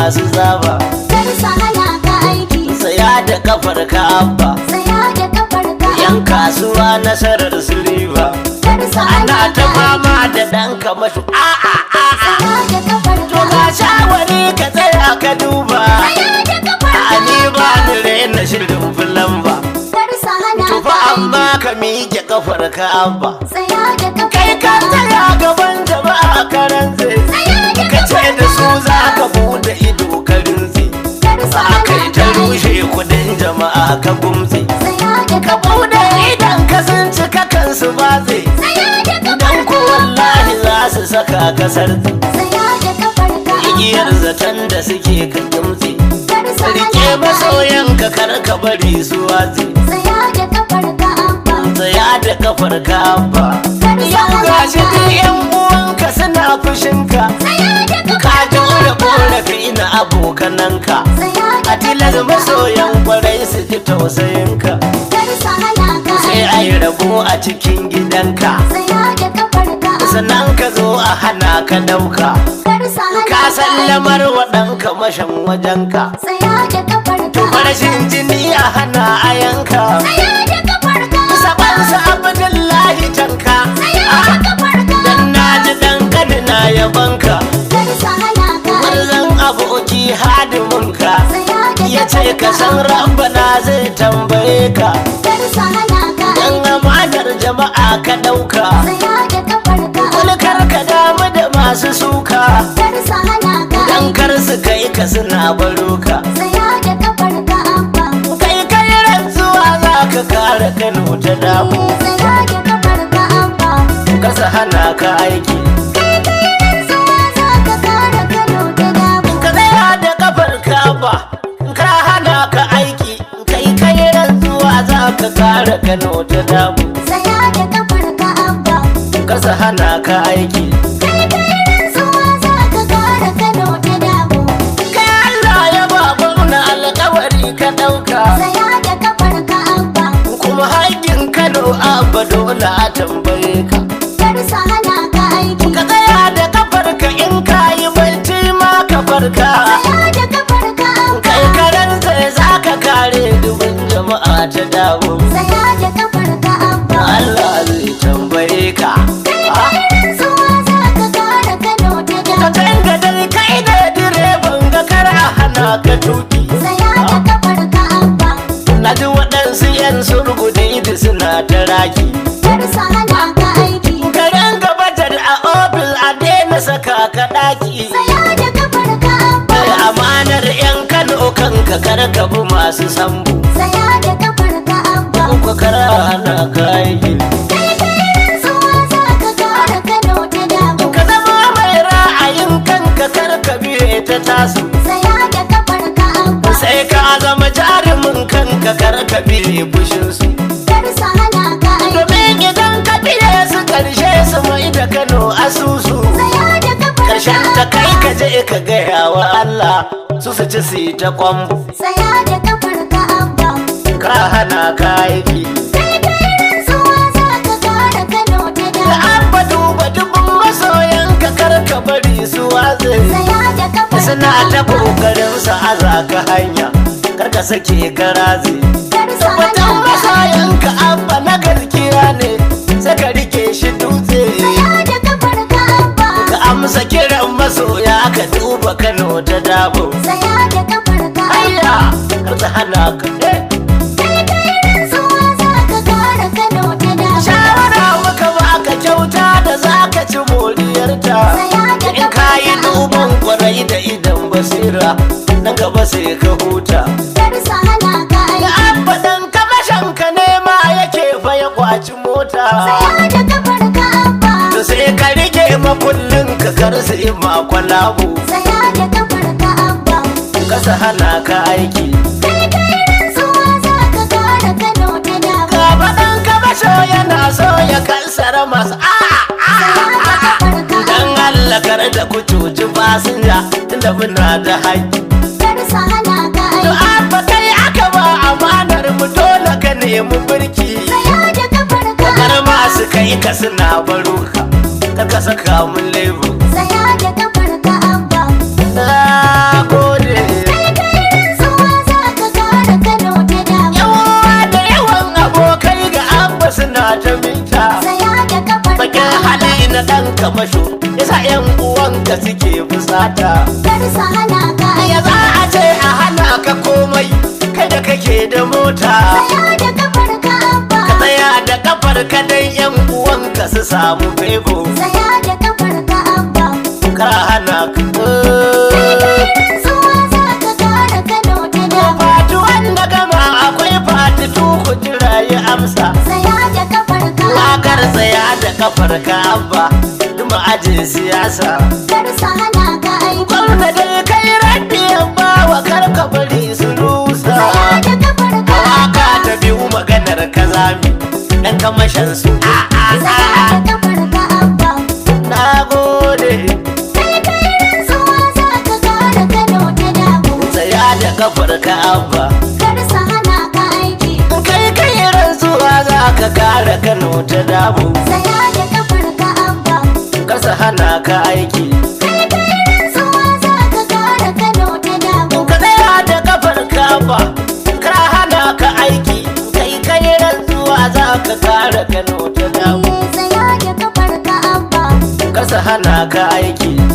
masu zaba kar su hana ka aiki saya da kafar ka abba tsaya da kafar ka yan kasuwa nasarar su riba kar su hana ana ta ka fama da ɗan kamashu a'a a'a tsaya da kafar to ka ga shawari ka tsaya ka duba tsaya da kafar a ni ba ka ni raina shirin fulan ba kar su hana to ka fa aiki amma ka miƙe kafar ka abba tsaya da kafar kai ka ka tsaya gaban jama'a karan zai tsaya da ka ce kafar da su ka za ka bude ido ka rinzi kar su a hana kai ka ta aiki rushe kudin jama'a ka gumzi tsaya da ka kafar bude idan ka sun cika kansu ba zai tsaya da kafar dan ko ka wallahi za su saka kasar tsaya da kafar ka igiyar zaton da suke ka gumzi kar su rike hana ka masoyan ka kar ka bari su wazi tsaya da kafar ka abba tsaya da kafar ka abba kar su yau hana gashi ka duk yan uwanka suna fushinka tsaya da ka kafar ka jure abba korafi na abokananka tsaya da a tilar masoyan kwarai su ji tausayinka kar su hana ka sai a yi rabo a cikin gidanka tsaya da kafar ka sannan ka zo a hana ka dauka kar su hana ka sallamar waɗanka mashan wajenka tsaya da kafar to ka farashin jini a hana a yanka tsaya da kafar ka sabansa abdullahi tanka tsaya da kafar ka dan na ji dan kadina yabanka kar su hana ka Marzan aboki hadiminka tsaya da ya ce ka san rabbana zai tambaye ka kar su hana ka dan amanar jama'a ka dauka tsaya da kafar ka kulkar ka damu da masu suka kar su hana ka dan kar su kai ka suna baro ka tsaya da kafar ka abba kai kai rantsuwa za ka kare kano ta damu tsaya da kafar ka abba kasa hana ka aiki rantsuwa za ka kare Kano da damu ka tsaya da kafar ka ba ka hana ka aiki kai kai rantsuwa za ka kare kano ta damu tsaya da kafar ka abba kasa hana ka aiki rantsuwa za ka kare Kano da damu kai Allah ya ba gwamna alkawari ka dauka tsaya da kafar ka abba kuma haƙƙin Kano abba dole a tambaye ka kar su hana ka aiki ka tsaya da kafar ka in ka yi barci ma ka farka tsaya da kafar ka abba kai karen sai za ka kare dubin jama'a ta dawo tsaya da kafar ka abba Allah zai tambaye ka Ah, rantsuwa za ka kare Kano da ka damu tanga dai kai da direban ga kar a hana ka tuki tsaya da kafar ka abba na ji waɗansu 'yan surgude idi suna ta raki kar su hana ka aiki karen gabatar a ofis a daina saka ka ɗaki tsaya da kafar ka abba Kai amanar 'yan kano kanka kar ka bi masu sambu tsaya da kafar ka abba ko kar a hana ka aiki rantsuwa za ka kare Kano da damu ka zama mai ra'ayin kanka kar ka biye ta tasu tsaya da kafar ka abba sai ka zama jarumin kanka kar ka biye fushinsu kar su hana ka aiki domin idan ka biye su karshe su mai da kano asusu tsaya da kafar karshen ta kai ka je ka gaya wa Allah su su ci su yi ta kwambu tsaya da kafar ka abba ka hana ka aiki rantsuwa za ka kare Kano da da damu an ba duba dubin masoyan ka kar ka bari su watse tsaya da kafar suna ka ta abba kokarin sa aza ka hanya kar ka sake garaze kar su Tabbatar hana ka masoyan ka abba na gaskiya ne sai ka rike shi dutse tsaya da kafar ka abba ka amsa kiran masoya ka duba Kano ta dabo tsaya da kafar ka abba Ayya kar ta hana ka eh. rantsuwa za ka kare Kano da damu shawara muka baka kyauta da zaka ci moriyarta in ka yi duban kwarai da idan basira nan gaba sai ka huta kar su hana ka da aiki an faɗan kamashin ka nema yake fa ya kwaci mota tsaya da kafar ka abba to sai ka rike makullin ka kar su yi makwalabu tsaya da kafar ka abba kasa hana ka aiki rantsuwa za ka kare Kano da damu ka faɗan kamasho yana so ya kansara masu a'a Dan Allah kar da ku cuci fasinja tunda muna da haƙƙi. kar su hana ka To aiki abba kai aka ba amanar mu dole ka nemi birki. tsaya da kafar ka Kar masu kai ka suna baro ka, kar ka saka mun lebo. tsaya da kafar ka abba Na gode. kamasho yasa yan uwanka suke fusata kar su hana ka ya za a ce a hana ka komai kai da kake da mota Tsaya da kafar ka abba ka tsaya da kafar ka dan yan uwanka su samu fego Tsaya da kafar ka abba ka hana ka Rantsuwa za ka kara Kano ta dama fati wanda gama akwai fati tuku jira ya amsa Tsaya da kafar ka Wakar tsaya da kafar ka abba duma ajin siyasa kar su hana ka aiki gwamna dai kai raddi ba wa karka bari su rusa Tsaya da kafar ka waka ta biyu maganar kazami dan kamashin su a a Tsaya a da kafar ka abba na gode Kai kai rantsuwa za ka kara Kano ta dama tsaya da kafar ka abba Kar su hana ka aiki kai kai rantsuwa za ka kare kano ta damu Tsaya da kafar ka abba kasa hana ka aiki Kai kai rantsuwa za ka kara Kano ta dama ka tsaya da kafar ka abba ka hana ka aiki kai kai rantsuwa za ka kare kano ta damu Tsaya da kafar ka abba kasa hana ka aiki